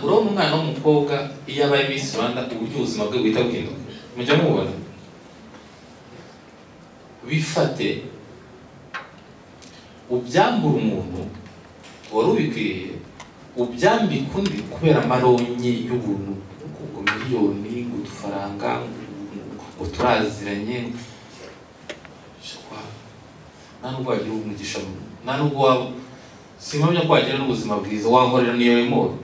umwana w'umukobwa iyo abaye Miss Rwanda uburyo ubuzima bwe buhita buhinduka mujya mubona bifate ubyambura umuntu wari ubikwiriye ubyambika undi kubera amaronye y'ubuntu ngo miliyoni ngo udufaranga ngo turaziranye nta nubwo wagira umugisha nta nubwo waba simpamya ko wagira n'ubuzima bwiza wahorera niyo remoro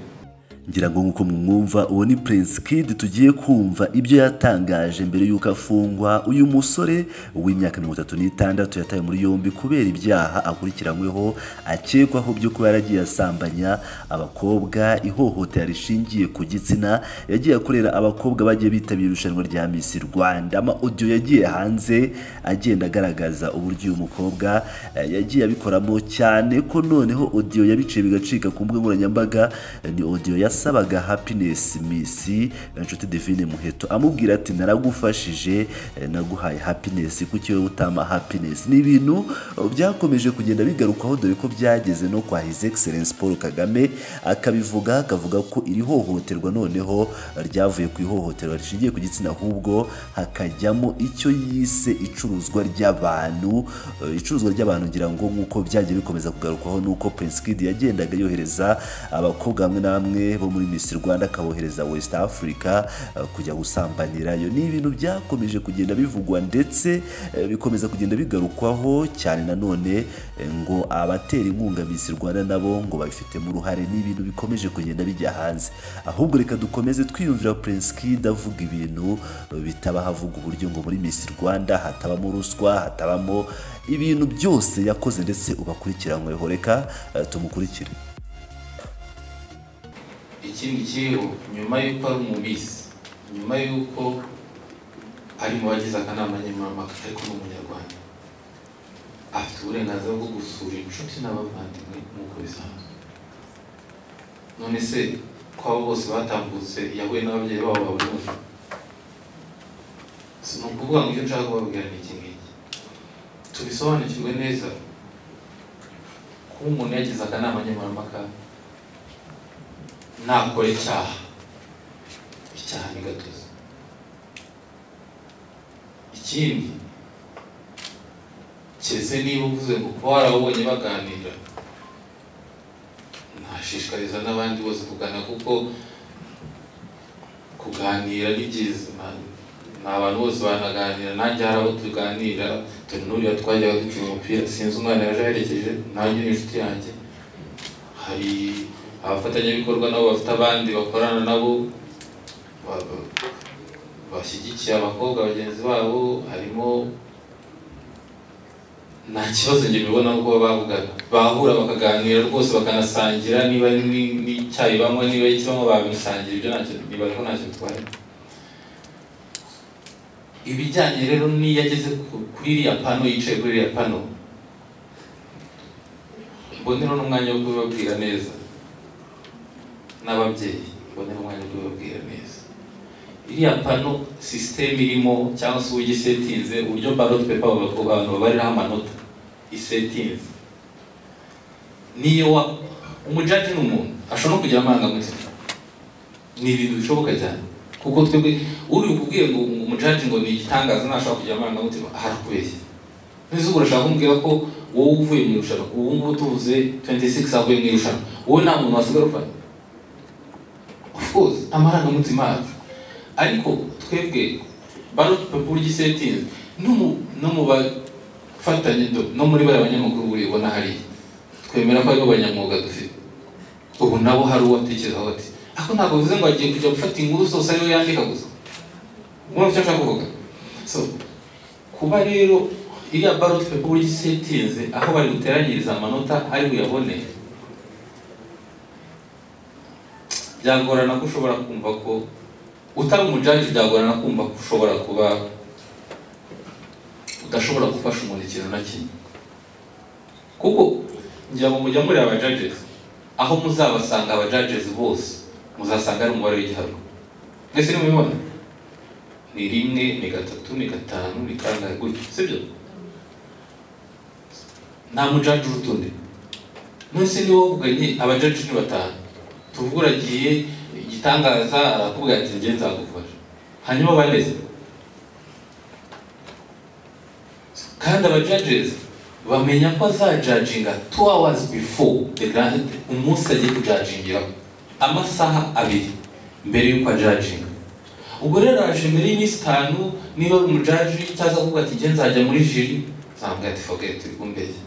ngira ngo nk'uko mwumva uwo ni Prince Kid tugiye kumva ibyo yatangaje mbere y'uko afungwa uyu musore w'imyaka mirongo itatu n'itandatu yatawe muri yombi kubera ibyaha akurikiranyweho akekwaho byo kuba yaragiye asambanya abakobwa ihohotera rishingiye ku gitsina yagiye akorera abakobwa bagiye bitabira irushanwa rya Miss Rwanda ama audio yagiye hanze agenda agaragaza uburyo uyu mukobwa eh, yagiye abikoramo cyane ko noneho audio yabiciye bigacika ku mbuga nkoranyambaga eh, ni audio ya yasabaga happiness miss inshuti divine muheto amubwira ati naragufashije eh, naguhaye happiness kuki wowe utama happiness ni ibintu eh, byakomeje kugenda bigarukaho dore ko byageze no kwa his excellence paul kagame akabivuga akavuga ko iri hohoterwa noneho ryavuye ku ihohoterwa rishingiye ku gitsina ahubwo hakajyamo icyo yise icuruzwa ry'abantu Eh, icuruzwa ry'abantu ngira ngo nk'uko byagiye bikomeza kugarukwaho n'uko prince kid yagendaga yohereza abakobwa bamwe na bamwe bamwe bo muri Miss Rwanda akabohereza West Africa eh, kujya gusambanira iyo ni ibintu byakomeje kugenda bivugwa ndetse eh, bikomeza kugenda bigarukwaho cyane nanone eh, ngo abatera inkunga Miss Rwanda nabo ngo babifitemo uruhare ni ibintu bikomeje kugenda bijya hanze ahubwo reka dukomeze twiyumvira Prince Kid avuga ibintu eh, bitaba havuga uburyo ngo muri Miss Rwanda hatabamo ruswa hatabamo ibintu byose yakoze ndetse ubakurikiranyweho reka eh, tumukurikire ikindi kiriho nyuma y'uko ari umubisi nyuma y'uko ari mu bagize akanama nkemurampaka ariko ni umunyarwanda afite uburenganzira bwo gusura inshuti n'abavandimwe nk'uko bisanzwe none se ko abo bose batambutse yahuye n'ababyeyi babo ba buri munsi si ni ukuvuga ngo icyo nshaka kubabwira ni iki ngiki tubisobanukirwe neza kuba umuntu yagize akanama nkemurampaka ntakora icyaha icyaha ni gatozi ikindi keretse niba uvuze ngo kuba warabonye baganira ntashishikariza n'abandi bose kugana kuko kuganira ni byiza na- ni abantu bose banaganira nanjye hari abo tuganira turi n'uriya twajyaga dukina umupira sinzi umwana yaje aherekeje nanjye ni inshuti yanjye hari abafatanyabikorwa nabo bafite abandi bakorana nabo ba- ba- bashyigikiye abakobwa bagenzi babo harimo nta kibazo njye mbibona kuba bavugana bahura bakaganira rwose bakanasangira niba ni- n'icyayi banywa niba iki banywa babisangira ibyo ntacyo nibaza ko ntacyo bitwaye ibijyanye rero n'iyo ageze ku- kuri iriya pano yicaye kuri iriya pano mboneraho n'umwanya wo kubibabwira neza n'ababyeyi mboneraho umwanya wo kubibabwira neza iriya pano sisiteme irimo cyangwa se uburyo isetinze uburyo barot pepa abantu babariraho amanota isetinze niyo wa umujaji ni umuntu ashobora no kugira amarangamutima ni ibintu bishoboka cyane kuko twebwe uri ukubwiye ngo umujaji ngo ni igitangaza ntashobora kugira amarangamutima arakubeshya n'izuba urashaka kumbwira ko wowe uvuye mu irushanwa ubu ngubu tuvuze 26 avuye mu irushanwa wowe nta muntu wasigara ufana of course amarangamutima yacu ariko twebwe ballot paper gisetinze no mu no mu bafatanye do- no muri bariya banyamakuru buri ubona hariya twemera ko aribo banyamwuga dufite ubu nabo hari uwo atekerezaho ati ariko ntabwo bivuze ngo agiye kujya gufata inkuru zose ariwe yandika gusa mwumva icyo nshaka kuvuga so kuba rero iriya ballot paper uburyo isa itinze aho bari guteranyiriza amanota ari buyabone byagorana ko ushobora kumva ko utari umujaji byagorana kumva ko ushobora kuba udashobora gufasha umuntu ikintu na kimwe kuko ngira ngo mujya muri abajajesi aho muzabasanga abajajesi bose muzasanga ari umubare w'igiharuro mwese nimubibona ni rimwe ni gatatu ni gatanu ni kangahe gutyo sibyo nta mujaji uruta undi none se niba wavuganye abajaji ni batanu tuvuga uragiye igitangaza arakubwira ati njye nzagufasha hanyuma banezerwa kandi abajajezi bamenya ko azajajinga two hours before the grand umunsi agiye kujajingiraho amasaha abiri mbere y'uko ajajinga ubwo rero araje mbere y'iminsi itanu niba ari umujaji cyangwa akavuga ati njye nzajya muri jiri nzamubwira ati fogeti uri kumbeshya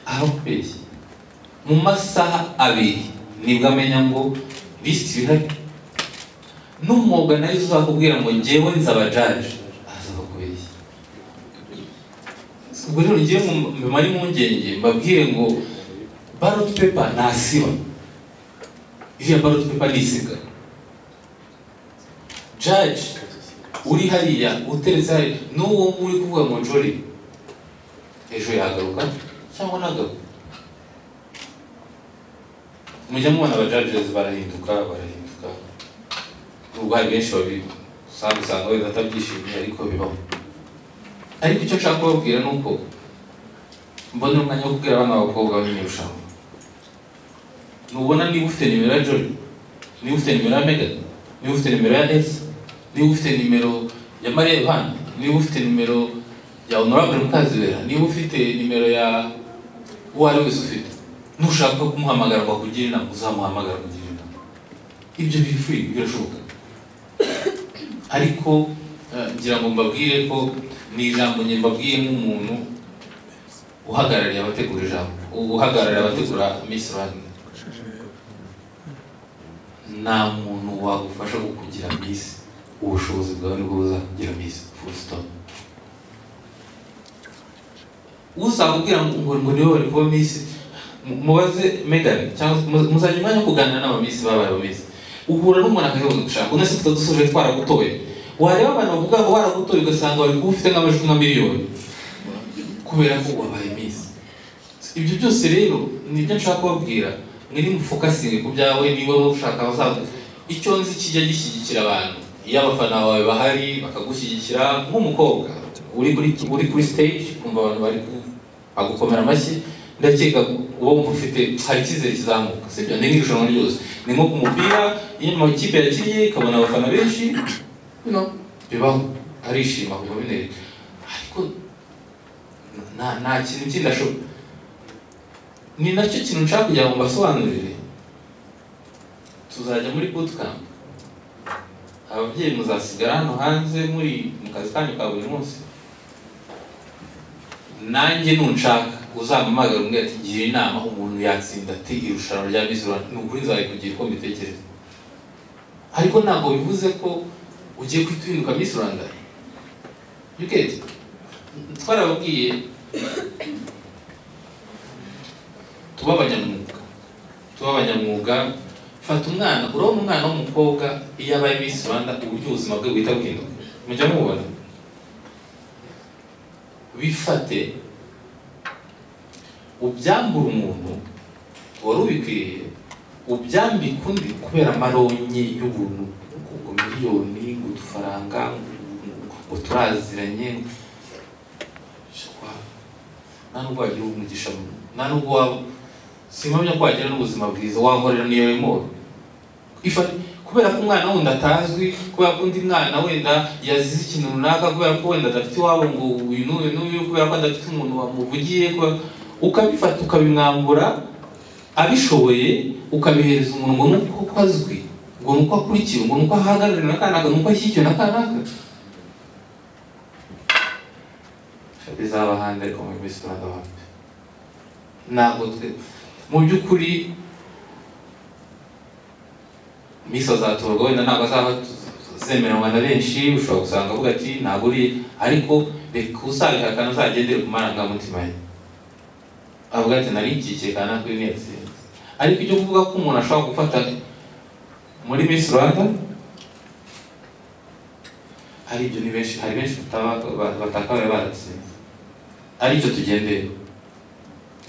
arakubeshya mu masaha abiri nibwo amenya ngo lisiti bihari n'umwuga nayo uzakubwira ngo ngewe nzabajaje azaza kubeshya ubwo rero ngewe mbimare impungenge mbabwire ngo baroti pepa ntasiba iriya baroti pepa nisigaye jaji uri hariya uteretse hariya n'uwo uri kuvuga ngo njori ejo yagaruka cyangwa ntagaruka mujya mubona abajajezi barahinduka barahinduka nubwo hari benshi babisanga usanga wenda atabyishimiye ariko bibaho ariko icyo nshaka kubabwira ni uko mbona umwanya wo kubwira abana b'abakobwa b'imyirushanwa nubona niba ufite nimero ya jori niba ufite nimero ya megan niba ufite nimero ya esi niba ufite nimero ya mariya yohana niba ufite nimero ya honorable mukazibera niba ufite nimero ya uwo ari wese ufite nushaka kumuhamagara ngo akugire inama uzamuhamagara kugira inama ibyo bifuye birashoboka ariko ngira ngo mbabwire ko ni ijambo njye mbabwiye nk'umuntu uhagarariye abategura ijambo uhagarariye abategura misi rwanda nta muntu wagufasha kukugira misi ubushobozi bwawe nibwo buzakugira misi full stop uzakubwira ngo ngo niwe wari kuba misi mubaze megane cyangwa muzajya umwanya wo kuganira n'abamisi babaye abamisi uhura n'umuntu akayoboza gushaka uno sitade dusoje twaragutoye wareba abantu bavuga ngo baragutoye ugasanga bari kuba ufite nk'amajwi nka miliyoni kubera ko wabaye misi ibyo byose rero ni ibyo nshaka kubabwira mwiri mufokasinge ku byawe niba ushaka abazaza icyo nzi kijya gishyigikira abantu iyo abafana bawe bahari bakagushyigikira nk'umukobwa uri kuri uri kuri stage ukumva abantu bari bagukomera amashyi ndakeka uba wumva ufite hari icyizere kizamuka sibyo ni nk'irushanwa ryose ni nko ku mupira iyo amakipe yakinnye ikabona abafana benshi bino bibaho arishima kuva binereka ariko nta kintu kindi ashobora ni nacyo kintu nshaka kugira ngo mbasobanurire tuzajya muri bootcamp ababyeyi muzasigara hano hanze muri mu kazi kanyu ka buri munsi nanjye nunshaka uzampamagara umwe ati gira inama umuntu yatsinda ati irushanwa rya Miss Rwanda ni ukuri nzabikugira uko mbitekereza ariko ntabwo bivuze ko ugiye guhita uhinduka Miss Rwanda you get twarababwiye tuba abanyamwuga tuba abanyamwuga fata umwana urabona umwana w'umukobwa iyo abaye Miss Rwanda uburyo ubuzima bwe buhita buhinduka mujya mubona bifate ubyambura umuntu wari ubikwiriye ubyambika undi kubera amaronye y'ubuntu ngo miliyoni ngo udufaranga ngo turaziranye nta nubwo wagira umugisha nta nubwo waba simpamya ko wagira n'ubuzima bwiza wahorera niyo remoro kubera ko umwana wenda atazwi kubera ko undi mwana wenda yazize ikintu runaka kubera ko wenda adafite iwabo ngo uyu n'uyu n'uyu kubera ko adafite umuntu wamuvugiye kubera ukabifata ukabimwambura abishoboye ukabihereza umuntu ngo nuko uko azwi ngo nuko akurikiwe ngo nuko ahagarariwe na kanaka nuko ashyigikiwe na kanaka bizaba ahandi ariko muri bisi rwanda bambe ntabwo twe mu by'ukuri misi azatorwa wenda ntabwo azaba zemeranwa na benshi ushobora gusanga avuga ati ntabwo uri ariko reka uzabihakana uzagendere ku marangamutima ye avuga ati nari ikikiye kana kuri netse ariko icyo kuvuga ko umuntu ashobora gufata muri Miss Rwanda hari ibyo ni benshi hari benshi batakabaye baratsinze aricyo tugendeye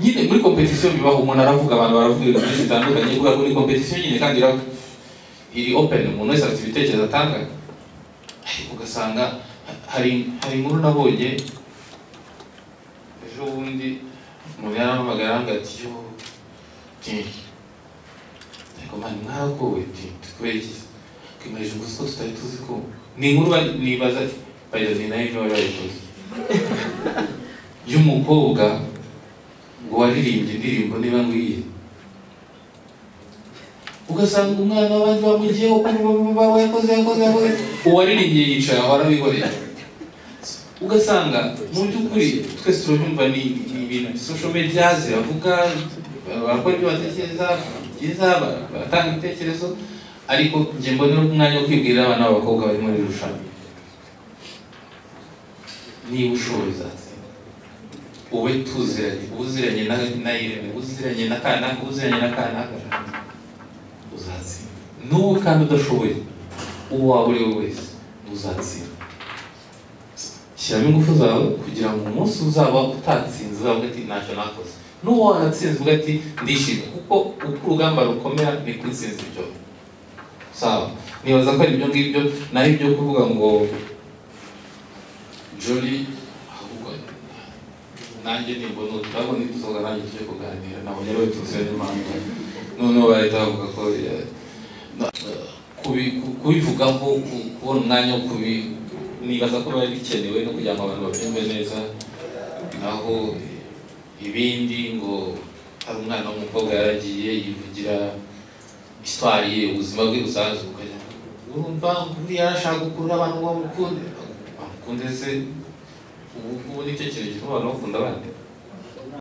nyine muri competition bibaho umuntu aravuga abantu baravuga ibintu byinshi bitandukanye kubera ko ni competition nyine kandi iri open umuntu wese afite ibitekerezo atanga ariko ugasanga hari hari inkuru nabonye ejo bundi umuntu yarampamagara ngo ati yo komani mwagowe nti kubera iki twimeje umunsi ko tutari tuzi ko ni inkuru ba- nibaza bayiro ni nayo niba bayikoze y'umukobwa ngo waririmbye indirimbo niba nkwiye ugasanga umwana w'abandi bamugiyeho yakoze yakoze yakoze uwaririmbye yicara aho arabihorera ugasanga mu by'ukuri twese turabyumva ni ni ibintu sosho media ziravuga barakora ibyo batekereza byiza ba- baratanga ibitekerezo ariko njye mbonera umwanya wo kwibwirira abana b'abakobwa bari muri iri rushanwa niba ushoboye uzatsinda wowe tuziranye ubuziranye na na irene ubuziranye na kanaka ubuziranye na kanaka uzatsinda n'uwo kandi udashoboye uwo waba uri we wese uzatsinda shyiramo ingufu zawe kugira ngo umunsi uzaba utatsinze uzavuga ati ntacyo nakoze n'uwo wanatsinze uvuga ati ndishimye kuko uko urugamba rukomera ni ko intsinzi iryoha sawa nibaza ko ari ibyo ngibyo naho ibyo kuvuga ngo jolly ahubwo nanjye nimbona uturabo nituzoga nanjye tujye kuganira ntabwo rero tuzi n'impamvu noneho bahita bavuga ko eh, na- eh, kubi- ku- kubivugaho ku- kubona umwanya wo kubi nibaza ko biba bikenewe no kugira ngo abantu babyumve neza naho eh, ibindi ngo hari umwana w'umukobwa yaragiye yivugira histoire ye ubuzima bwe busanzwe ukajya urumva buriya arashaka gukurura abantu ngo bamukunde bamukunde se ubu ngubu nicyo kintu gituma abantu bakunda abandi